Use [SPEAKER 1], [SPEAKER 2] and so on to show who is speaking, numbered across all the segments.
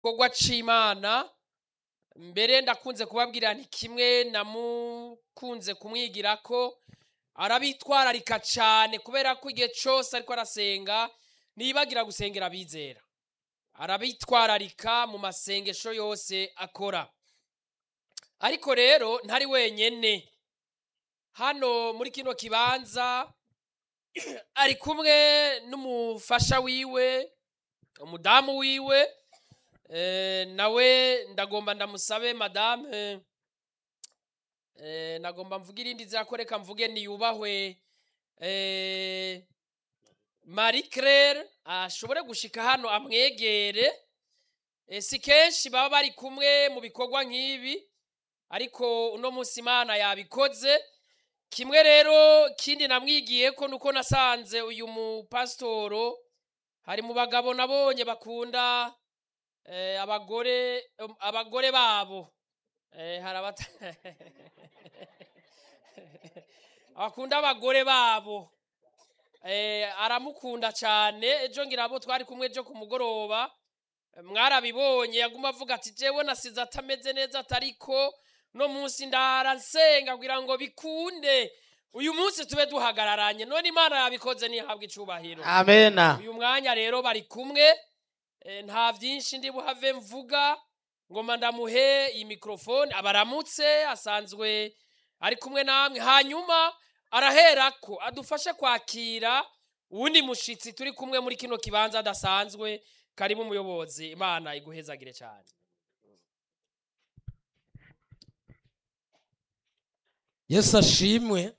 [SPEAKER 1] gikorwa c'imana mbere ndakunze kubabwira nti kimwe namukunze kumwigira ko arabitwararika cyane kubera ko igihe cyose ariko arasenga ntiyibagira gusengera abizera arabitwararika mu masengesho yose akora ariko rero ntari wenyene hano muri kino kibanza ari kumwe n'umufasha wiwe umudamu wiwe eh, nawe ndagomba ndamusabe madame eh, nagomba mvuge irindi zira ko reka mvuge niyubahwe eh, marie claire ashobore gushika hano amwegere eh, si kenshi baba bari kumwe mu bikorwa nk'ibi ariko uno munsi imana yabikoze kimwe rero kindi namwigiye ko nuko nasanze uyu mupasitoro hari mu bagabo nabonye bakunda eh, abagore um, abagore babo eh, hari abata bakunda abagore babo eh, aramukunda cyane ejo ngira abo twari kumwe ejo ku mugoroba eh, mwarabibonye yaguma avuga ati jewe nasize atameze neza atariko no munsi ndara nsenga kugira ngo bikunde uyu munsi tube duhagararanye none imana yabikoze ntihabwe icubahiro
[SPEAKER 2] amena
[SPEAKER 1] uyu mwanya rero bari kumwe eh, nta byinshi ndi buhave mvuga ngoma ndamuhe iyi mikrofone abaramutse asanzwe ari kumwe namwe hanyuma araherako adufashe kwakira uwundi mushitsi turi kumwe muri kino kibanza adasanzwe karibu umuyobozi imana iguhezagire cyane
[SPEAKER 2] yesu ashimwe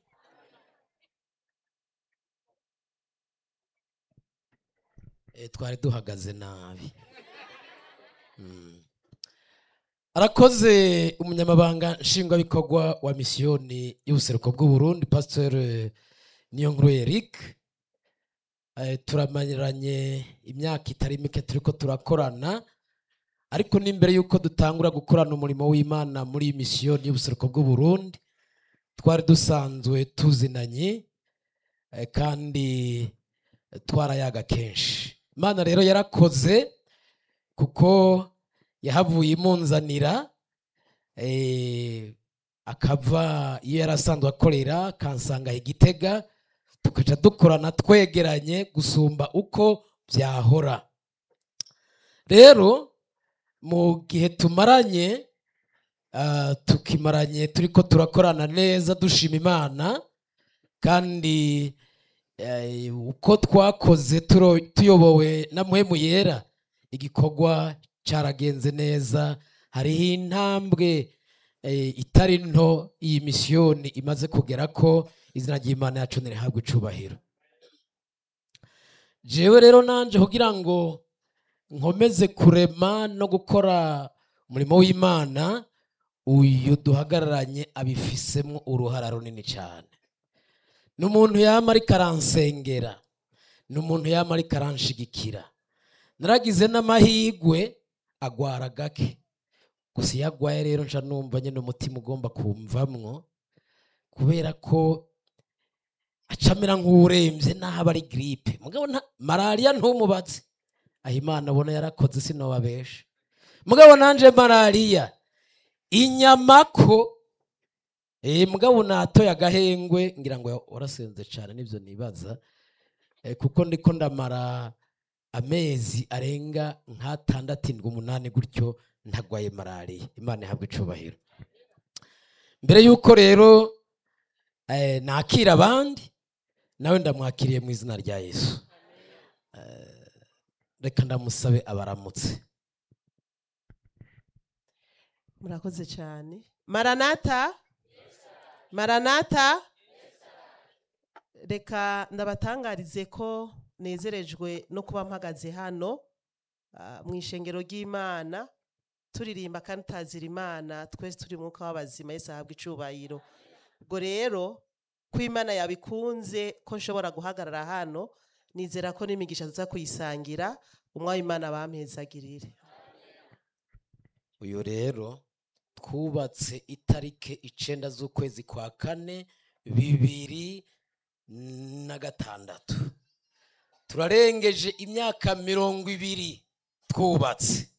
[SPEAKER 2] Eh, twari duhagaze nabi Mm. arakoze umunyamabanga nshingwabikorwa wa misiyoni y'ubuseruko bw'uburundi pasiteri niyonkuru eric Eh, turamanyiranye imyaka itari mike turiko turakorana ariko n'imbere y'uko dutangura gukorana umurimo w'imana muri iyi misiyoni y'ubuseruko bw'uburundi twari dusanzwe tuzinanye eh, kandi twarayaga kenshi imana rero yarakoze kuko yahavuye imunzanira eh, akava iyo yari asanzwe akorera akansanga igitega tukaca dukorana twegeranye gusumba uko byahora rero mu gihe tumaranye ah, tukimaranye turiko turakorana neza dushima imana kandi eh, uko twakoze turo- tuyobowe na muhemu yera igikorwa cyaragenze neza hariho intambwe eh, itari nto iyi misiyoni imaze kugera ko izina ry'imana yacu ntirihabwe icubahiro jewe rero nanje kugira ngo nkomeze kurema no gukora umurimo w'imana uyu duhagararanye abifisemo uruhara runini cyane ni umuntu yama ariko aransengera ni umuntu yama ariko aranshigikira naragize n'amahigwe agwara gake gusa iyo agwaye rero nca numva nyine umutima ugomba kumvamwo kubera ko acamera nk'uwurembye n'aho aba ari giripe mugabo nta- malariya ntumubatse aho imana abona yarakoze sinobabesha mugabo nanje malariya inyama ko eh, mugabo natoye agahengwe ngira ngo warasenze cyane nibyo nibaza Eh, kuko ndiko ndamara amezi arenga nk'atandatu indwi umunani gutyo ntagwaye malariya imana ihabwa icubahiro mbere y'uko rero eh, nakira abandi nawe ndamwakiriye mu izina rya yesu Eh, reka ndamusabe abaramutse
[SPEAKER 3] murakoze cyane maranata maranata reka ndabatangarize ko nezerejwe no kuba mpagaze hano ah, mu ishengero ry'imana turirimba kandi tutazira imana twese turi mu mwuka w'abazima yesu ahabwa icubahiro ubwo rero ko imana yabikunze ko nshobora guhagarara hano nizera ko n'imigisha tuza kuyisangira umwami imana bampezagirire
[SPEAKER 2] uyu rero twubatse itariki icenda z'ukwezi kwa kane bibiri na gatandatu turarengeje imyaka mirongo ibiri twubatse